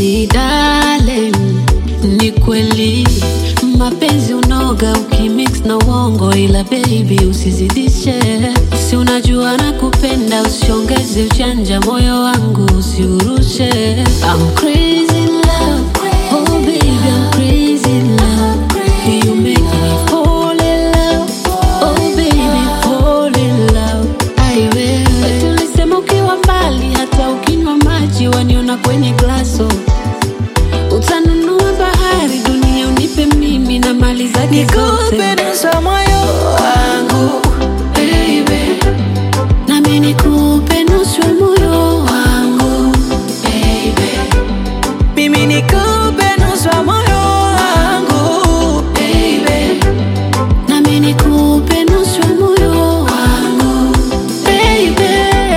Baby darling, ni kweli mapenzi unoga ukimix na uongo, ila baby usizidishe. Si unajua nakupenda, usiongeze ujanja, moyo wangu usiurushe. I'm crazy in love, oh baby I'm crazy in love. You make me fall in love, oh baby fall in love. Ai wewe, tulisema ukiwa mbali, hata ukinywa maji waniona kwenye glaso. Utanunua bahari, dunia unipe mimi na mali zake zote. Nikupe nusu moyo wangu Baby, nami nikupe nusu ya moyo wangu baby, mimi nikupe nusu moyo wangu baby, nami nikupe nusu ya moyo wangu baby.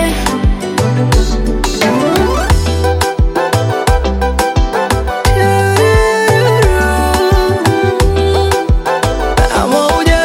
Pamoja.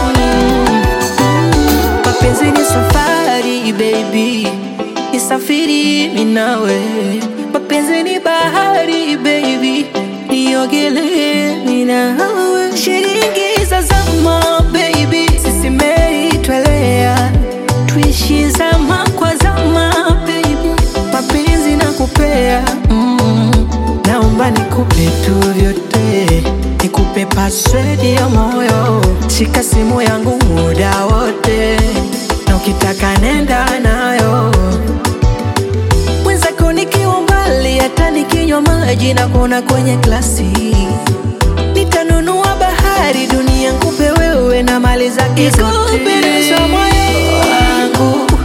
Mapenzi ni safari baby, nisafiri mimi nawe. Mapenzi ni bahari baby, niogelee mimi nawe. Shilingi za zama baby, sisi meli twelea, tuishi zama kwa zama baby, mapenzi nakupea mm. Naomba nikupe tu vyote, nikupe password ya moyo, shika simu yangu muda wote, na ukitaka nenda nayo. Mwenzako nikiwa mbali, hata nikinywa maji na kuona kwenye glasi, nitanunua bahari, dunia nikupe wewe na mali zake zote. Nikupe nusu moyo wangu